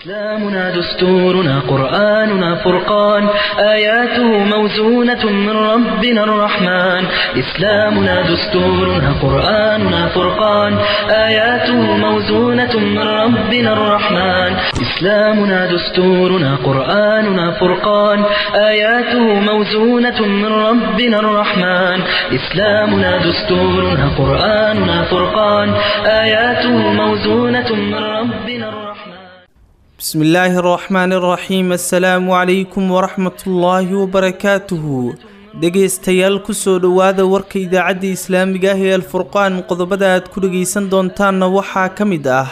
إسلامنا دستورنا قرآننا فرقان آياته موزونة من ربنا الرحمن إسلامنا دستورنا قرآننا فرقان آياته موزونة من ربنا الرحمن إسلامنا دستورنا قرآننا فرقان آياته موزونة من ربنا الرحمن إسلامنا دستورنا قرآننا فرقان آياته موزونة من ربنا الرحمن بسم الله الرحمن الرحيم assalaamu calaykum waraxmatullaahi wabarakaatuhu dhegaystayaal kusoo dhowaada warka idaacadda islaamiga ah ee alfurqaan qodobada aad ku dhegaysan doontaanna waxaa ka mid ah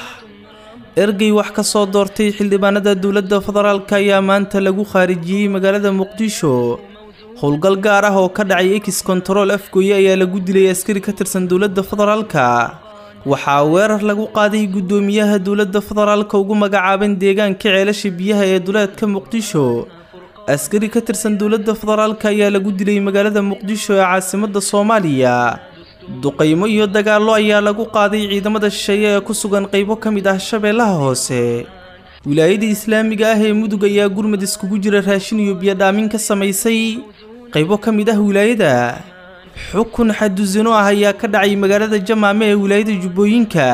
ergey wax ka soo doortay xildhibaanada dowladda federaalk ayaa maanta lagu khaarijiyey magaalada muqdisho howlgal gaar ah oo ka dhacay ex control afgooye ayaa lagu dilay askari ka tirsan dowladda federaalka waxaa weerar lagu qaaday guddoomiyaha dowladda federaalka ugu magacaaban deegaanka ceelasha biyaha ee duleedka muqdisho askari ka tirsan dowladda federaalka ayaa lagu dilay magaalada muqdisho ee caasimadda soomaaliya duqaymo iyo dagaallo ayaa lagu qaaday ciidamada shisheeye ee ku sugan qaybo ka mid ah shabeellaha hoose wilaayada islaamiga ah ee mudug ayaa gurmad iskugu jira raashin iyo biyodhaamin ka samaysay qaybo ka mid ah wilaayada xukun xadusino ah ayaa ka dhacay magaalada jamaame ee wilaayada jubbooyinka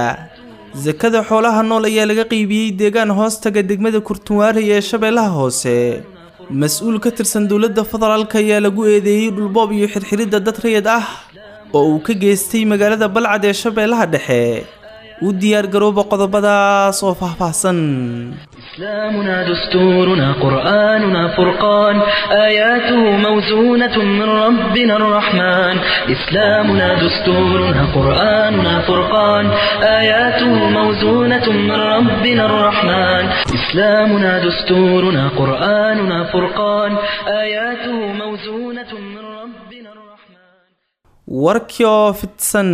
sakada xoolaha nool ayaa laga qeybiyey deegaan hoostaga degmada kurtunwaarey ee shabeellaha hoose mas-uul ka tirsan dowladda federaalk ayaa lagu eedeeyey dhulboob iyo xirxiridda dad rayid ah oo uu ka geystay magaalada balcad ee shabeellaha dhexe u diyaargarooba qodobadaas oo faahfaahsan إسلامنا دستورنا قرآننا فرقان آياته موزونة من ربنا الرحمن إسلامنا دستورنا قرآننا فرقان آياته موزونة من ربنا الرحمن إسلامنا دستورنا قرآننا فرقان آياته موزونة من ربنا الرحمن warkii oo fidsan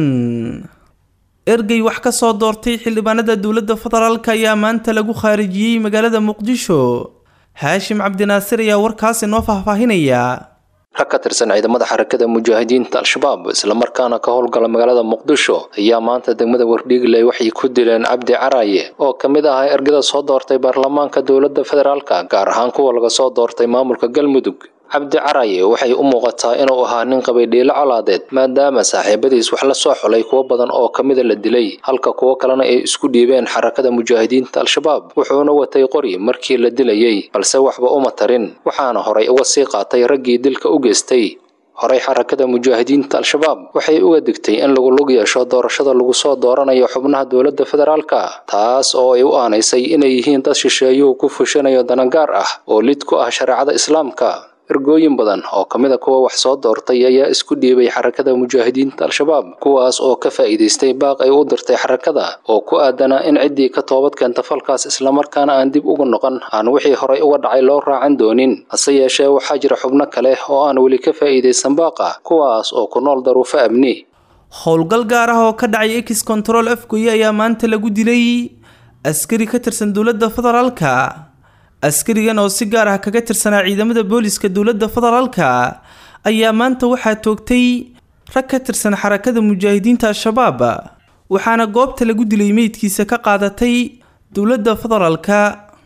ergey wax ka soo doortay xildhibaanada dowladda federaalk ayaa maanta lagu khaarijiyey magaalada muqdisho haashim cabdinaasir ayaa warkaas inoo faahfaahinaya rag ka tirsan ciidamada xarakada mujaahidiinta al-shabaab islamarkaana ka howlgala magaalada muqdisho ayaa maanta degmada wardhiigley waxay ku dileen cabdi caraaye oo ka mid ahaa ergada soo doortay baarlamaanka dowladda federaalka gaar ahaan kuwa laga soo doortay maamulka galmudug cabdi caraye waxay u muuqataa inuu ahaa nin qabay dhiilo colaadeed maadaama saaxiibadiis wax la soo xulay kuwo badan oo ka mida la dilay halka kuwo kalena ay isku dhiibeen xarakada mujaahidiinta al-shabaab wuxuuna watay qori markii la dilayey balse waxba uma tarin waxaana horay uga sii qaatay raggii dilka u geystay horey xarakada mujaahidiinta al-shabaab waxay uga digtay in lagu lug yeesho doorashada lagu soo dooranayo xubnaha dowladda federaalka taas oo ay u aanaysay inay yihiin dad shisheeyuhu ku fushanayo danagaar ah oo lid ku ah shareecada islaamka ergooyin badan oo ka mid a kuwa wax soo doortay ayaa isku dhiibay xarakada mujaahidiinta al-shabaab kuwaas oo ka faa'iidaystay baaq ay u dirtay xarakada oo ku aadanaa in ciddii ka toobad keenta falkaas islamarkaana aan dib ugu noqon aan wixii horay uga dhacay loo raacan doonin hase yeeshee waxaa jira xubno kale oo aan weli ka faa'iidaysan baaqa kuwaas oo ku nool daruufo amni howlgal gaar ah oo ka dhacay ex control afgoye ayaa maanta lagu dilay askari ka tirsan dowladda federaalka askarigan oo si gaar ah kaga tirsanaa ciidamada booliska dowladda federaalka ayaa maanta waxaa toogtay rag ka tirsan xarakada mujaahidiinta al-shabaab waxaana goobta lagu dilay meydkiisa ka qaadatay dowladda federaalka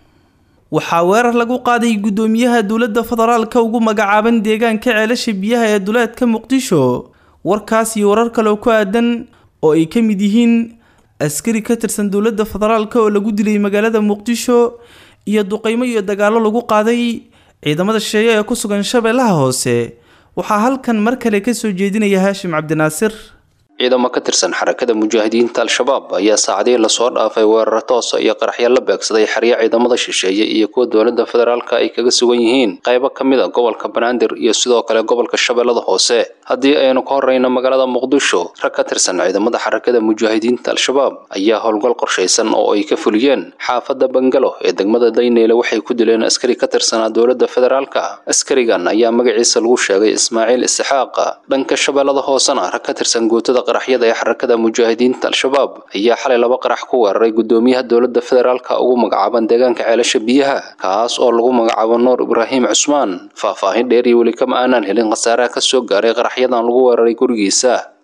waxaa weerar lagu qaaday guddoomiyaha dowladda federaalka ugu magacaaban deegaanka ceelasha biyaha ee duleedka muqdisho warkaas iyo warar kaleo ku aadan oo ay ka mid yihiin askari ka tirsan dowladda federaalka oo lagu dilay magaalada muqdisho iyo duqaymo iyo dagaallo lagu qaaday ciidamada shisheeye ee ku sugan shabeellaha hoose waxaa halkan mar kale ka soo jeedinaya haashim cabdinaasir ciidamo ka tirsan xarakada mujaahidiinta al-shabaab ayaa saacadihii lasoo dhaafay weeraro toosa iyo qaraxyo la beegsaday xeryo ciidamada shisheeye iyo kuwa dowladda federaalka ay kaga sugan yihiin qaybo ka mid a gobolka banaadir iyo sidoo kale gobolka shabeellada hoose haddii aynu ka horreyno magaalada muqdisho rag ka tirsan ciidamada xarakada mujaahidiinta al-shabaab ayaa howlgal qorshaysan oo ay ka fuliyeen xaafadda bangalo ee degmada dayneyle waxay ku dileen askari ka tirsanaa dowladda federaalka askarigan ayaa magaciisa lagu sheegay ismaaciil isxaaqa dhanka shabeellada hoosena rag ka tirsan guutada qaraxyada ee xarakada mujaahidiinta al-shabaab ayaa xalay laba qarax ku weeraray gudoomiyaha dowladda federaalka ugu magacaaban deegaanka ceelasha biyaha kaas oo lagu magacaabo nuur ibraahim cusmaan faahfaahin dheer iyo weli kama aanaan helin khasaaraha ka soo gaaray qaraxyadan lagu weeraray gurigiisa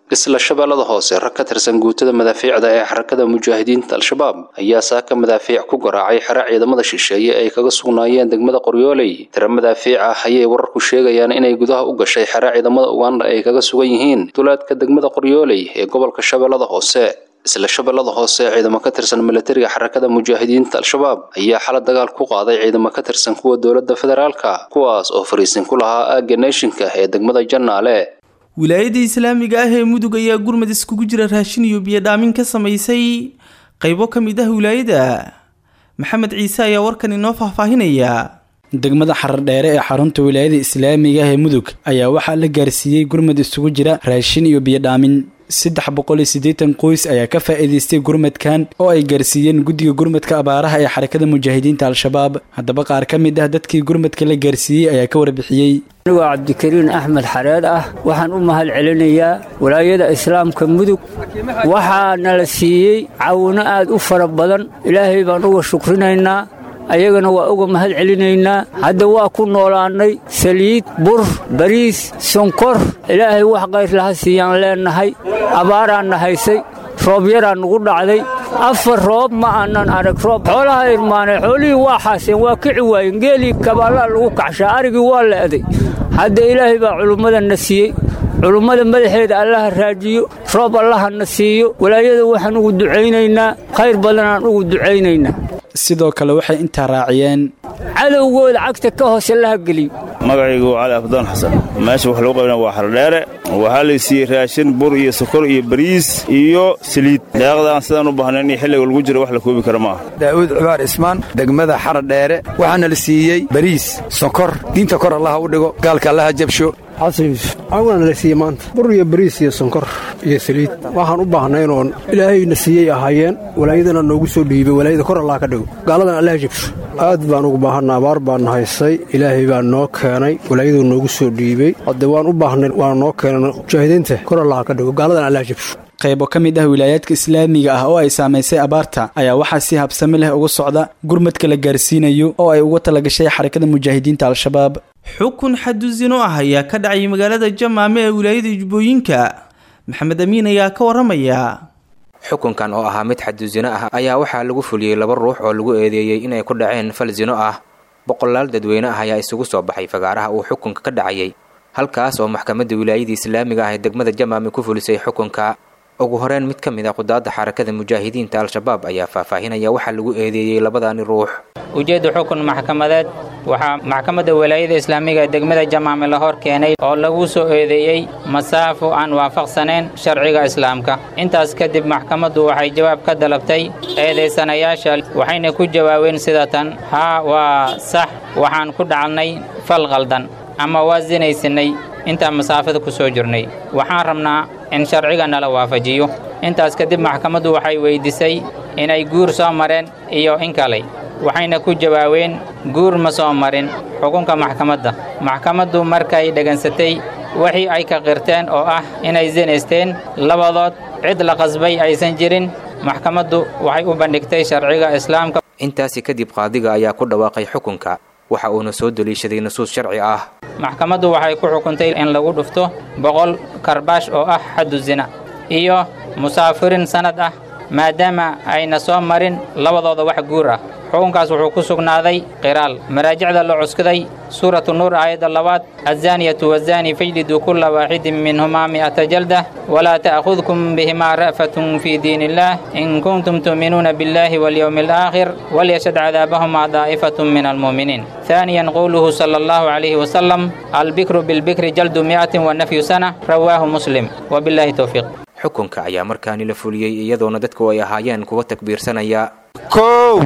isla shabeellada hoose rag ka tirsan guutada madaafiicda ee xarakada mujaahidiinta al-shabaab ayaa saaka madaafiic ku garaacay xere ciidamada shisheeye ay kaga sugnaayeen degmada qoryooley tiro madaafiic ah ayay wararku sheegayaan inay gudaha u gashay xere ciidamada uganda ay kaga sugan yihiin duleedka degmada qoryooley ee gobolka shabeellada hoose isla shabeellada hoose ciidamo ka tirsan milatariga xarakada mujaahidiinta al-shabaab ayaa xala dagaal ku qaaday ciidamo ka tirsan kuwa dowladda federaalka kuwaas oo fariisin ku lahaa aagga neeshinka ee degmada jannaale wilaayadda islaamiga ah ee mudug ayaa gurmad iskugu jira raashin iyo biyodhaamin ka samaysay qaybo ka mid ah wilaayada maxamed ciise ayaa warkan inoo faahfaahinaya degmada xardheere ee xarunta wilaayada islaamiga ah ee mudug ayaa waxaa la gaarsiiyey gurmad isugu jira raashin iyo biyodhaamin saddex boqol iyo siddeetan qoys ayaa ka faa'iidaystay gurmadkan oo ay gaarsiiyeen guddiga gurmadka abaaraha ee xarakada mujaahidiinta al-shabaab haddaba qaar ka mid ah dadkii gurmadka la gaarsiiyey ayaa ka warbixiyey anigoo cabdikariin axmed xareed ah waxaan u mahad celinayaa walaayada islaamka mudug waxaa nala siiyey caawino aad u fara badan ilaahay baan uga shukrinaynaa ayagana waa uga mahad celinaynaa hadda waa ku noolaannay saliid bur bariis sonkor ilaahay wax kayrlaha siiyaan leennahay abaaraanna haysay roob yaraa nugu dhacday afar roob ma aanan arag roob xoolaha irmaanay xoolihii waa xaaseen waa kici waayeen geelii kabaallaa lagu kacshaa arigii waa le'day hadda ilaahay baa culummadana siiyey culummada madaxeeda allaha raajiyo roob allahana siiyo walaayada waxaan ugu ducaynaynaa khayr badanaan ugu ducaynaynaa sidoo kale waxay intaa raaciyeen cadowgooda cagta ka hoose laha geliyo magacaygu waa cali afdaan xasan meesha wax lagu qaybna waa xardheere waxaa la siiyey raashin bur iyo sokor iyo bariis iyo saliid deeqdaan sidaan u baahnayn iyo xilliga lagu jiro wax la koobi kara maaha daa'uud cibaar ismaan degmada xaradheere waxaana la siiyey bariis sokor diinta kor allaha u dhigo gaalka allaha jabsho xasan yuusuf caawinaana la siiyey maanta bur iyo bariis iyo sonkor iyo saliid waxaan u baahnayn oon ilaahayna siiyey ahaayeen walaayadana noogu soo dhiibay walaayada kor allaha ka dhigo gaaladana allaha jabsho aad baan ugu baahanna abaar baan haysay ilaahay baa noo keenay walaayaduu noogu soo dhiibey hadde waan u baahnay waana noo keenay mujaahidiinta kor allaha ka dhigo gaaladana allaha jabsho qaybo ka mid ah wilaayaadka islaamiga ah oo ay saamaysay abaarta ayaa waxaa si habsami leh uga socda gurmadka la gaarsiinayo oo ay uga talagashay xarakada mujaahidiinta al-shabaab xukun xadusino ah ayaa ka dhacay magaalada jamaame ee wilaayada jubbooyinka maxamed amiin ayaa ka waramaya xukunkan oo ahaa mid xadusino ah ayaa waxaa lagu fuliyey laba ruux oo lagu eedeeyey inay ku dhaceen fal sino ah boqolaal dadweyne ah ayaa isugu soo baxay fagaaraha uu xukunka ka dhacayay halkaas oo maxkamadda wilaayadii islaamiga ah ee degmada jamaame ku fulisay xukunka ugu horeyn mid ka mid a qudaadda xarakada mujaahidiinta al-shabaab ayaa faahfaahinaya waxaa lagu eedeeyey labadani ruux ujeedda xukun maxkamadeed waxaa maxkamadda walaayada islaamiga ee degmada jamaame la hor keenay oo lagu soo eedeeyey masaafo aan waafaqsanayn sharciga islaamka intaas kadib maxkamaddu waxay jawaab ka dalabtay eedaysanayaasha waxayna ku jawaabeen sida tan haa waa sax waxaan ku dhacnay fal qaldan ama waa sinaysanay intaan masaafada ku soo jirnay waxaan rabnaa in sharciga nala waafajiyo intaas kadib maxkamaddu waxay weyddiisay inay guur soo mareen iyo in kale waxayna ku jawaabeen guur ma soo marin xukunka maxkamadda maxkamaddu markay dhegansatay wixii ay ka qirteen oo ah inay sinaysteen labadood cid la qasbay aysan jirin maxkamaddu waxay u bandhigtay sharciga islaamka intaasi kadib qaadiga ayaa ku dhawaaqay xukunka waxa uuna soo daliishaday nusuus sharci ah maxkamaddu waxay ku xukuntay in lagu dhufto boqol karbaash oo ah xaddu zina iyo musaafirin sannad ah maadaama ayna soo marin labadooda wax guur ah xukunkaas wuxuu ku sugnaaday qiraal maraajicda la cuskaday suuratu nuur aayadda labaad azzaaniyatu wazaani fajliduu kulla waaxidin minhumaa mi'ata jaldah walaa ta'khudkum bihimaa ra'fatun fii diin illaah in kuntum tu'minuuna biاllaahi walyowmi alaakhir walyashhad cadaabahumaa daa'ifatun min almu'miniin ثانيا قوله صلى الله عليه وسلم البكر بالبكر جلد مئة ونفي سنة رواه مسلم وبالله توفيق xukunka ayaa markaani la fuliyey iyadoona dadku ay ahaayeen kuwa takbiirsanaya kow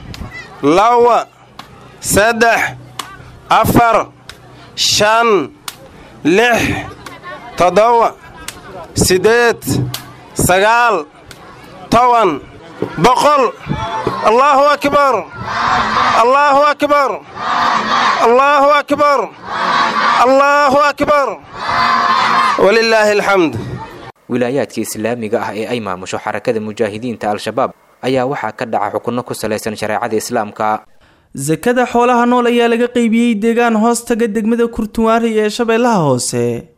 laba saddex afar shan lix toddoba siddeed sagaal toban boqol allaahu akbar allaahu akbar allaahu akbar allaahu akbar walilaahi alxamd wilaayaadka islaamiga ah ee ay maamusho xarakada mujaahidiinta al-shabaab ayaa waxaa ka dhaca xukunno ku salaysan shareecada islaamka sakada xoolaha nool ayaa laga qaybiyey deegaan hoos taga degmada kurtuwaari ee shabeellaha hoose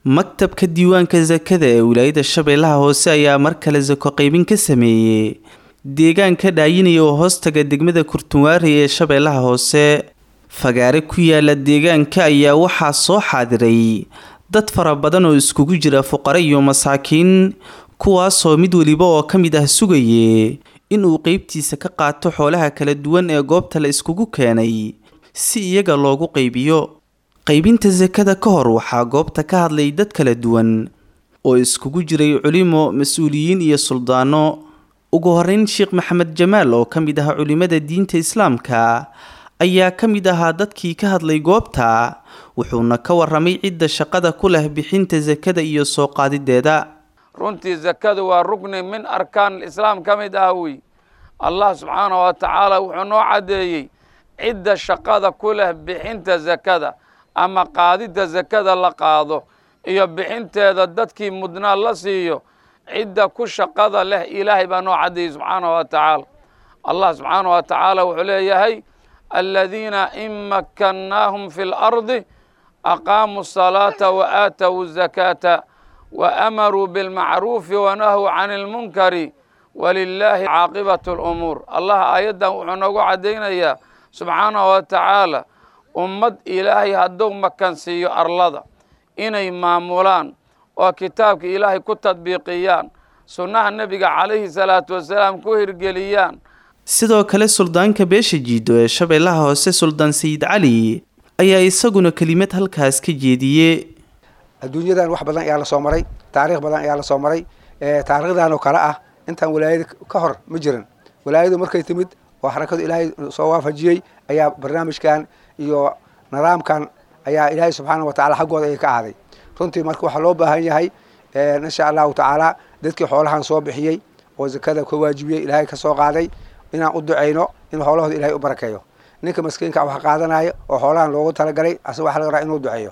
maktabka diiwaanka sakada ee wilaayada shabeellaha hoose ayaa mar kale sako qaybin ka sameeyey deegaanka dhaayinaya oo hoostaga degmada kurtunwaari ee shabeellaha hoose fagaare ku yaala deegaanka ayaa waxaa soo xaadiray dad fara badan oo iskugu jira fuqare iyo masaakiin kuwaasoo mid weliba oo ka mid ah sugaye inuu qeybtiisa ka qaato xoolaha kala duwan ee goobta la iskugu keenay si iyaga loogu qaybiyo qaybinta sakada ka hor waxaa goobta ka hadlay dad kala duwan oo iskugu jiray culimo mas-uuliyiin iyo suldaano ugu horeyn sheekh maxamed jamaal oo ka mid ah culimada diinta islaamka ayaa ka mid ahaa dadkii ka hadlay goobta wuxuuna ka waramay cidda shaqada ku leh bixinta sakada iyo soo qaadideeda runtii sakadu waa rukni min arkaan islaam ka mid ah wey allah subxaanah wa tacaala wuxuu noo caddeeyey cidda shaqada ku leh bixinta sakada ama qaadidda sakada la qaado iyo bixinteeda dadkii mudnaa la siiyo cidda ku shaqada leh ilaahay baa noo caddeeyey subxaanah wa tacaala allah subxaanah wa tacaala wuxuu leeyahay aladiina in makkannaahum fi lardi aqaamuu asalaata wa aatowu zakaata waamaruu bilmacruufi wanahuu cani ilmunkari walilaahi caaqibatu alumuur allah aayaddan wuxuu noogu caddaynayaa subxaanahu wa tacaala ummad ilaahay hadduu makansiiyo arlada inay maamulaan oo kitaabka ilaahay ku tadbiiqiyaan sunnaha nebiga calayhi salaatu wasalaam ku hirgeliyaan sidoo kale suldaanka beesha jiido ee shabeellaha hoose suldaan sayid cali ayaa isaguna kelimad halkaas ka jeediye adduunyadan wax badan ayaa la soo maray taariikh badan ayaa la soo maray taariikhdan oo kale ah intaan walaayada ka hor ma jiran walaayadu markay timid oo xarakadu ilaahay soo waafajiyey ayaa barnaamijkan iyo nidaamkan ayaa ilaahay subxaana wa tacala xaggooda ay ka ahaaday runtii marka waxaa loo baahan yahay insha allahu tacaala dadkii xoolahan soo bixiyey oo zakada ka waajibiyey ilaahay ka soo qaaday inaan u ducayno in xoolahooda ilaahay u barakeeyo ninka maskiinka wax qaadanaya oo xoolahan loogu talagalay asaga waxa laga rabaa inuu duceeyo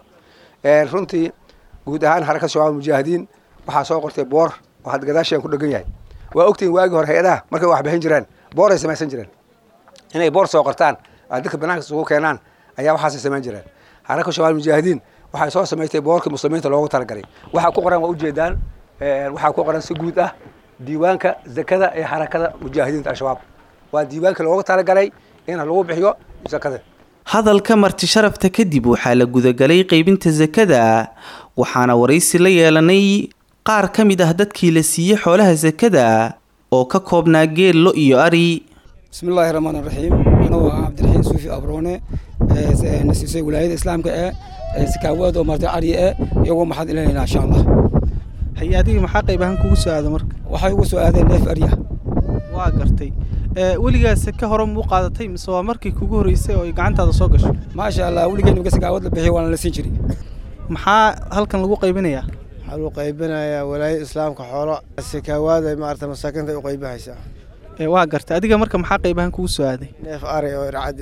runtii guud ahaan xarakad shabaab mujaahidiin waxaa soo qortay boor oo had gadaashian ku dhegan yahay waa ogtihin waagii hore hay-adaha markay wax bixin jireen booray samaysan jireen inay boor soo qortaan dadka banaanka isugu keenaan ayaa waxaasay samayn jireen xarakad shabaab mujaahidiin waxay soo samaystay boorkii muslimiinta loogu talagalay waxaa ku qoran waa ujeedaan waxaa ku qoran si guud ah diiwaanka zakada ee xarakada mujaahidiinta al-shabaab waa diiwaanka loogu talagalay in lagu bixiyo zakada hadalka marti sharafta kadib waxaa la gudagalay qaybinta sakada waxaana waraysi la yeelanay qaar ka mid ah dadkii la siiyey xoolaha sakada oo ka koobnaa geel lo iyo ari bismillaahi raxmaan raxiim anugu ah cabdiraxiin suufi abroone na siisay wilaayada islaamka ee sakaawaad oo martay cari e iyagoo maxaad ilanaynaa insha allah haye adiga maxaa qayb ahaan kugu soo aada marka waxay ugu soo aadeen neef arya waa gartay weligaas ka hore muu qaadatay mise waa markii kugu horreysay oo ay gacantaada soo gasho maasha allah weligeen imika sakaawad la bixiy waana la siin jiray maxaa halkan lagu qaybinayaa waxaa lagu qaybinayaa walaayada islaamka xoolo sakaawaad ay maarata masaakiinta ay u qaybinaysaa waa gartay adiga marka maxaa qayb ahaan kugu soo aaday neef ari oo ircad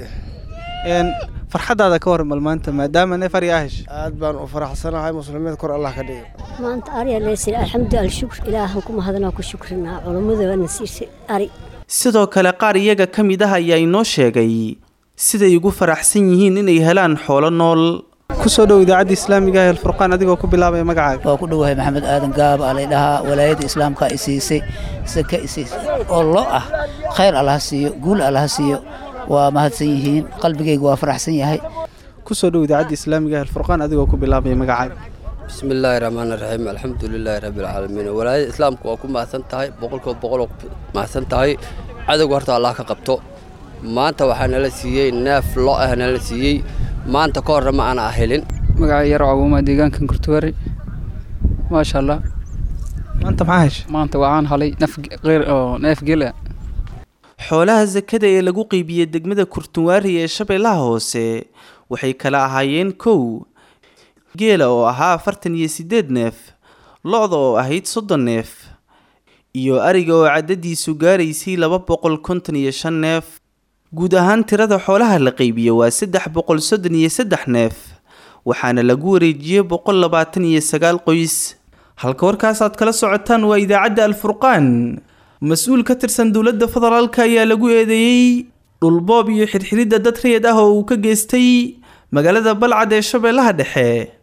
farxadaada ka waran bal maanta maadaama neef ari aa heshay aad baan u faraxsanahay muslimiinta kor allah ka dhigo maanta ari aleysir alxamdu alshukr ilaahan ku mahadnaa ku shukrinaa culummada waana siisay ari sidoo kale qaar iyaga ka mid ah ayaa inoo sheegay siday ugu faraxsan yihiin inay helaan xoolo nool kusoo dhow idaacadda islaamiga ah alfurqaan adigoo ku bilaabaya magacaaga waa ku dhowahay maxamed aadan gaab alay dhahaa walaayadda islaamka i siisay sake i siisay oo lo ah khayr allaha siiyo guul allaha siiyo waa mahadsan yihiin qalbigayga waa faraxsan yahay kusoo dhow idaacadda islaamiga ah alfurqaan adigoo ku bilaabaya magacaaga bismi illaahi raxmaan raxiim alxamdu lilaahi rabbilcaalamiin walaayada islaamka waa ku mahadsan tahay boqolkiiba boqol oo ku mahadsan tahay cadowga horta allah ka qabto maanta waxaa nala siiyey neef lo ah nala siiyey maanta ka horna ma aana helin magaca yar cabuuma deegaankan kurtuwari maasha allah maanta maxaa heshay maanta waxaan halay neef qeyr oo neef gel ah xoolaha sakada ee lagu qeybiyey degmada kurtunwaari ee shabeellaha hoose waxay kala ahaayeen kow geela oo ahaa afartan iyo siddeed neef lo-da oo ahayd soddon neef iyo ariga oo caddadiisu gaaraysay laba boqol konton iyo shan neef guud ahaan tirada xoolaha la qeybiyo waa saddex boqol soddon iyo saddex neef waxaana lagu wareejiyey boqol labaatan iyo sagaal qoys halka warkaasaad kala socotaan waa idaacadda alfurqaan mas-uul ka tirsan dowladda federaalka ayaa lagu eedeeyey dhulboob iyo xirxiridda dad rayid ah oo uu ka geystay magaalada balcad ee shabeellaha dhexe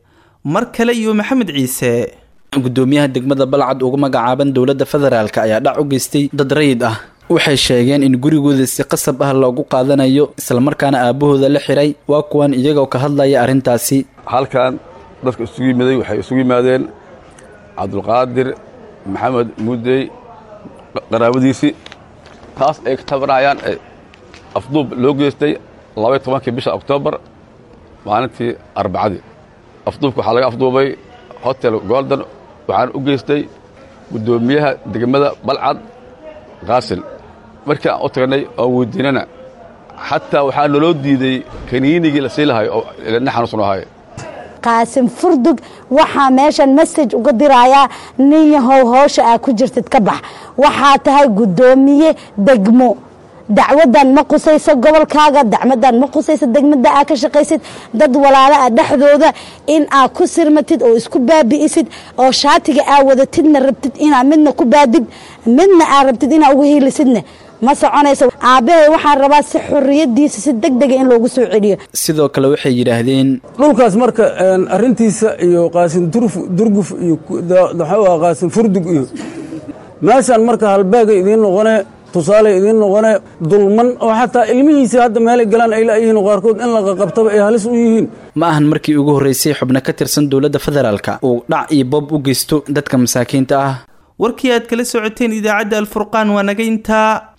mar kale iyo maxamed ciise gudoomiyaha degmada balcad ugu magacaaban dowladda federaalk ayaa dhac u geystay dad rayid ah waxay sheegeen in gurigooda si qasab ah loogu qaadanayo islamarkaana aabahooda la xiray waa kuwan iyagoo ka hadlaya arrintaasi halkan dadka isugu yimiday waxay isugu yimaadeen cabdulqaadir maxamed muudey qaraabadiisii taas ay ka tabanayaan afduub loo geystay labaiy tobankii bisha oktoobar maalintii arbacadii afduubka waxaa laga afduubay hotel golden waxaana u geystay guddoomiyaha degmada balcad qaasil markii aan u tagnay oon weydiinana xataa waxaa naloo diiday kaniinigii la sii lahay oo ina xanuusan ahay qaasim furdug waxaa meeshan masaj uga dirayaa nin yahow hoosha aa ku jirtid ka bax waxaa tahay guddoomiye degmo dacwadan ma qusayso gobolkaaga dacmadan ma qusayso degmada aa ka shaqaysid dad walaala a dhexdooda in aa ku sirmatid oo isku baabi'isid oo shaatiga aa wadatidna rabtid inaa midna ku baadid midna aa rabtid inaa uga hiilisidna ma soconayso aabbahay waxaan rabaa si xorriyadiisa si deg dega in loogu soo celiyo sidoo kale waxay yidhaahdeen dhulkaas marka arintiisa iyo qaasin durguf iyo maxaa qaasin furdug iyo meeshaan marka halbaaga idiin noqone tusaale idiin noqone dulman oo xataa ilmihiisii hadda meelay galaan ay la'yihiin qaarkood in la qaqabtaba ay halis u yihiin ma ahan markii ugu horreysay xubno ka tirsan dowladda federaalka uu dhac iyo boob u geysto dadka masaakiinta ah warkii aad kala socoteen idaacadda alfurqaan waa naga intaa